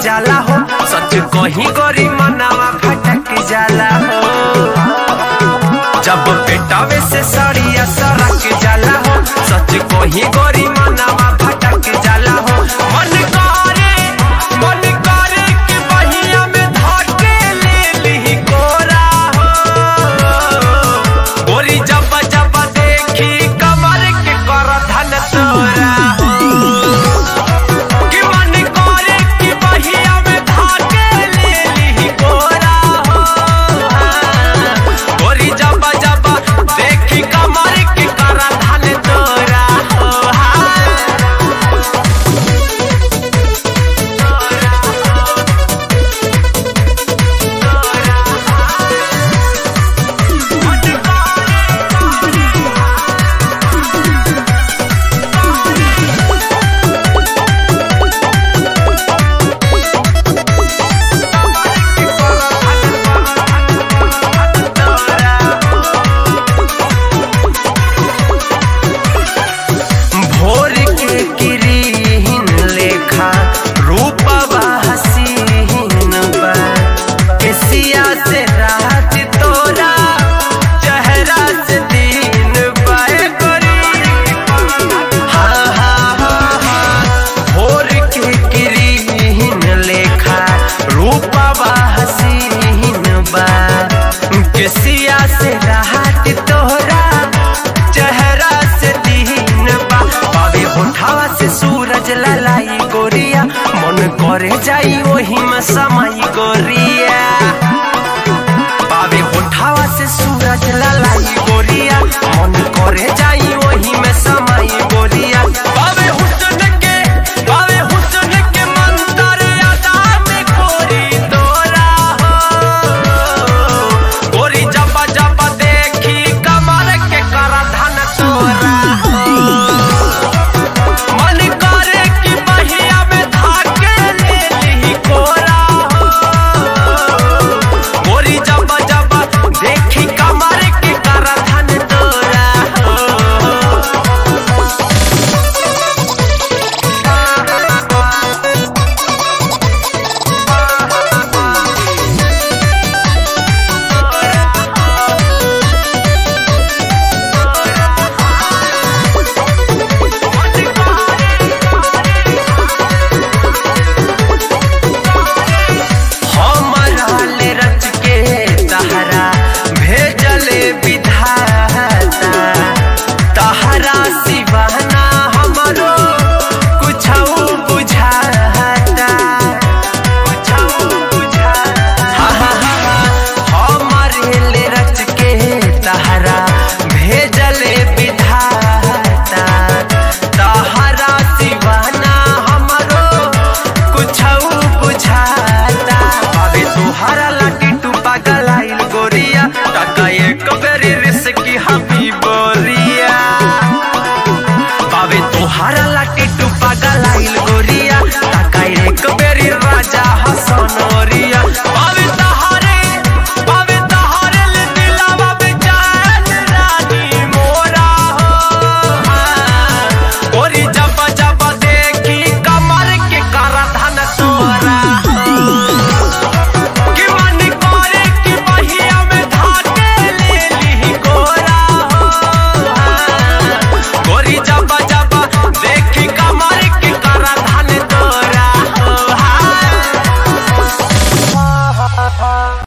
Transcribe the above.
जाला हो सच कहीं गरी मनावा फटक जाला हो जब पेटावे से सड़िया सरक जाला हो सच कहीं गरी मनावा फटक जाला हो मन करे मन करे कि बहिया में धके ले ली कोरा हो गोरी जब जब देखी कमर के कर धन तोरा हो कि मन करे कि बहिया में धाके ले ली कोरा हो गोरी जब जब देखी कमर के कर धन तोरा हो भोर के किरीन लेखा रूपवा हसीन बा केसिया से रात तोरा चेहरा से दिन बाए गोरी हाँ हाँ हाँ हाँ भोर के किरीन लेखा रूपवा हसीन बा केसिया से रात तोरा चेहरा से दिन बा बाबे होठावा से सूरज ललाई गोरिया मन करे जाई